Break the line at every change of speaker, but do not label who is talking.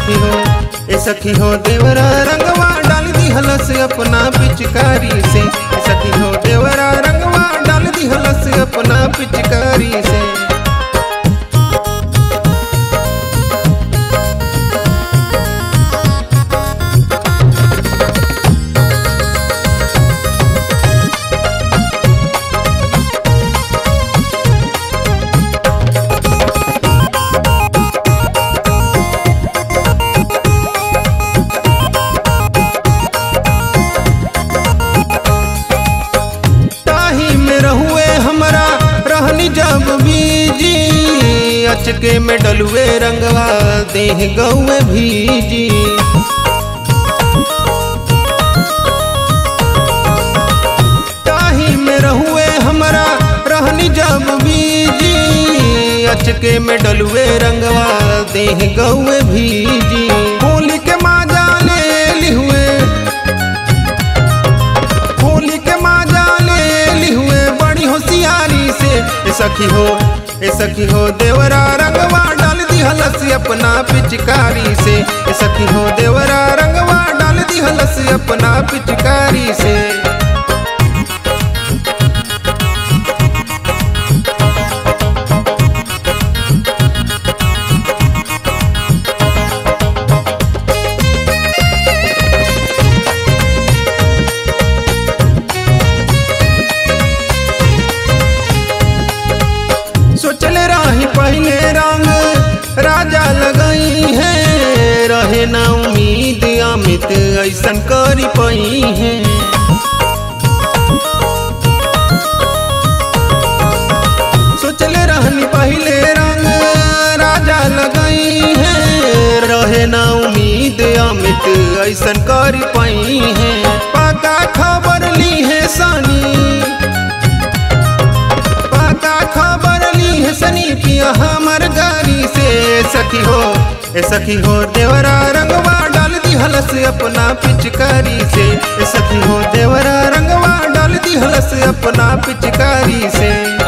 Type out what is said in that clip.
सखी हो ए सखी हो देवरा रंगवा डाल दी हलस अपना पिचकारी से ए सखी हो देवरा रंगवा डाल दी हलस अपना पिचकारी से ताही में रहुए हमरा रहनी जब बीजी अचके में डलुए रंगवा देह गौए भीजी ताही में रहुए हमरा रहनी जब बीजी अचके में डलुए रंगवा देह गौए भीजी होली के माजा ले ली हुए होली के माजा ले ली हुए बड़ी होशियारी से ए सखी हो ए सखी हो देवरा रंगवा डाल दी हलस अपना पिचकारी से ए सखी हो देवरा रंगवा डाल दी हलस अपना पिचकारी से सोचले रही पहले रंग राजा लगई है रहे ना उम्मीद अमित ऐसन करी पई है सोचले रहनी पहले रंग राजा लगई है रहे ना उम्मीद अमित ऐसन करी पई है पका खबर ली है सानी पका खबर ली है सनी पिया हमर गाड़ी से सखी हो ए सखी हो देवरा रंगवा डाल दी हलस अपना पिचकारी से ए सखी हो देवरा रंगवा डाल दी हलस अपना पिचकारी से